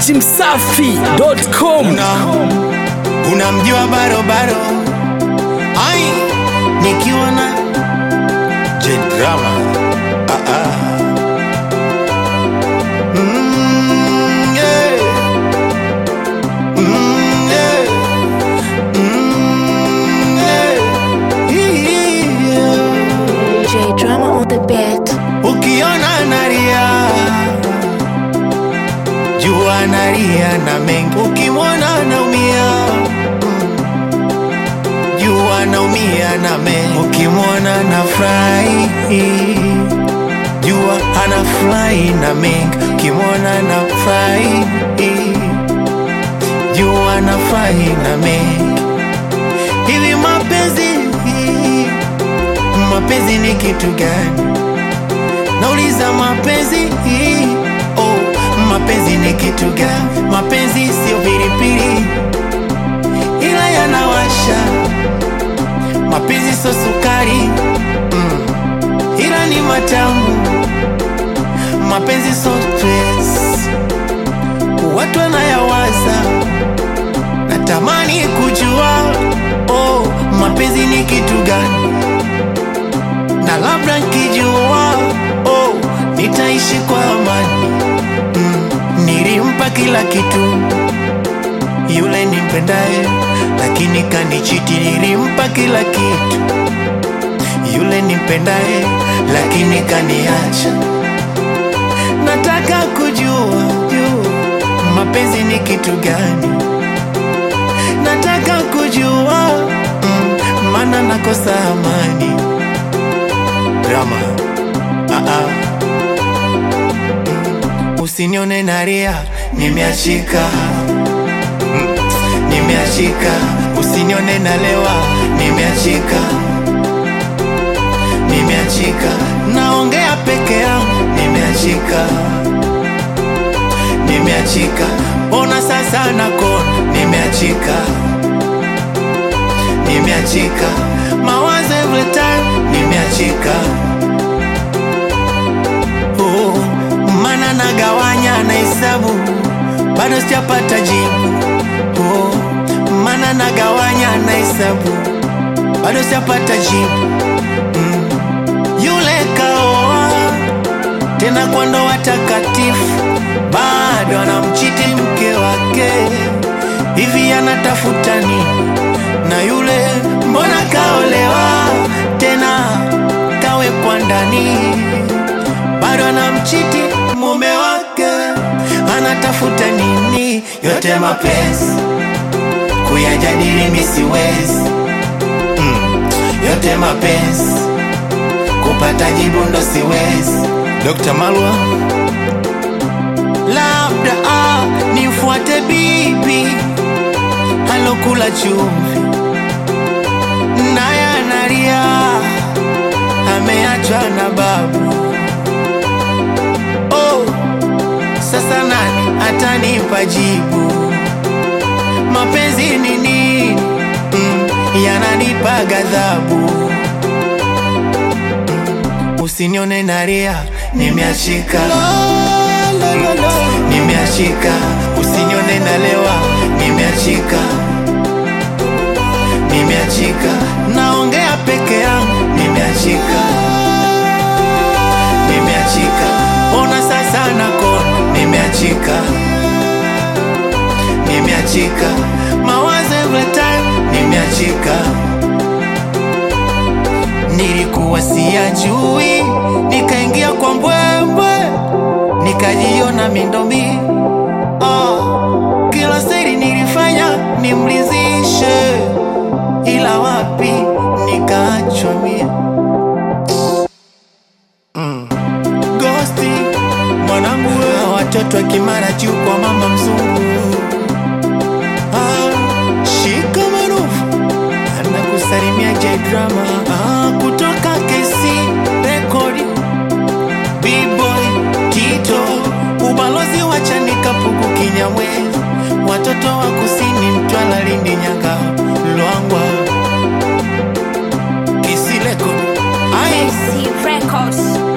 dachimsafi.com unamjua barobaro ai nikiwa na jedrama ah, ah. Mm, yeah. Mm, yeah. Mm, yeah. Yeah. J Drama on the beat. ukiona naria jua naria na mengi ukimwona naumia jua naumia na mengi ukimwona na furahi jua ana furahi na mengi ukimwona na furahi jua na furahi na mengi hivi mapenzi mapenzi ni kitu gani nauliza mapenzi oh, mapenzi ni kitu gani mapenzi sio pilipili ila yanawasha mapenzi sio sukari mm, ila ni matamu mapenzi sio stress watu wanayawaza natamani kujua oh, mapenzi ni kitu gani na labda nkijua oh, nitaishi kwa amani mm, nilimpa kila kitu yule nimpendaye, lakini kanichiti. Nilimpa kila kitu yule nimpendaye, lakini kaniacha. Nataka kujua jua mapenzi ni kitu gani, nataka kujua mm, maana nakosa amani drama ah -ah. Mm. Usinione naria, nimeachika Mm. nimeachika. Usinione nalewa, nimeachika nimeachika. Naongea peke yangu, nimeachika nimeachika. Ona sasa nakona, nimeachika nimeachika. Mawazo every time, nimeachika oh, mana nagawanya na hesabu bado sijapata jibu oh, mana nagawanya na hesabu bado sijapata jibu mm. Yule kaoa tena kwa ndoa takatifu, bado anamchiti mke wake, hivi anatafuta nini? Na yule mbona kaolewa tena kawekwa ndani bado anamchiti mume wake, anatafuta nini? Yote mapenzi kuyajadili mi siwezi mm. Yote mapenzi kupata jibu ndo siwezi. Dr. Malwa, labda ah, nifuate bibi alokula chumvi naye analia ameachwa na babu oh, sasa nani atanipa jibu? Mapenzi ni nini? Mm, yananipa ghadhabu. Mm, usinione naria, nimeachika nimeachika. Usinione nalewa, nimeachika nimeachika. Naongea peke yangu, nimeachika nimeachika. Ona sasa nakona, nimeachika nimeachika. Mawazo every time, nimeachika. Nilikuwa siyajui, nikaingia kwa mbwembwe, nikajiona mindomi oh, kila siri nilifanya nimlizishe, ila wapi nikaachwa mie Gosti mwanangu, wewe watoto wa Kimara juu kwa mama mzungu. Ah, shika marufu anakusalimia J Drama ah, kutoka KC Record B-Boy Tito ubalozi wa Chanika Pugu Kinyamwezi watoto wa kusini Mtwara Lindi Nyanga Lwangwa Kisi Record ai C Records.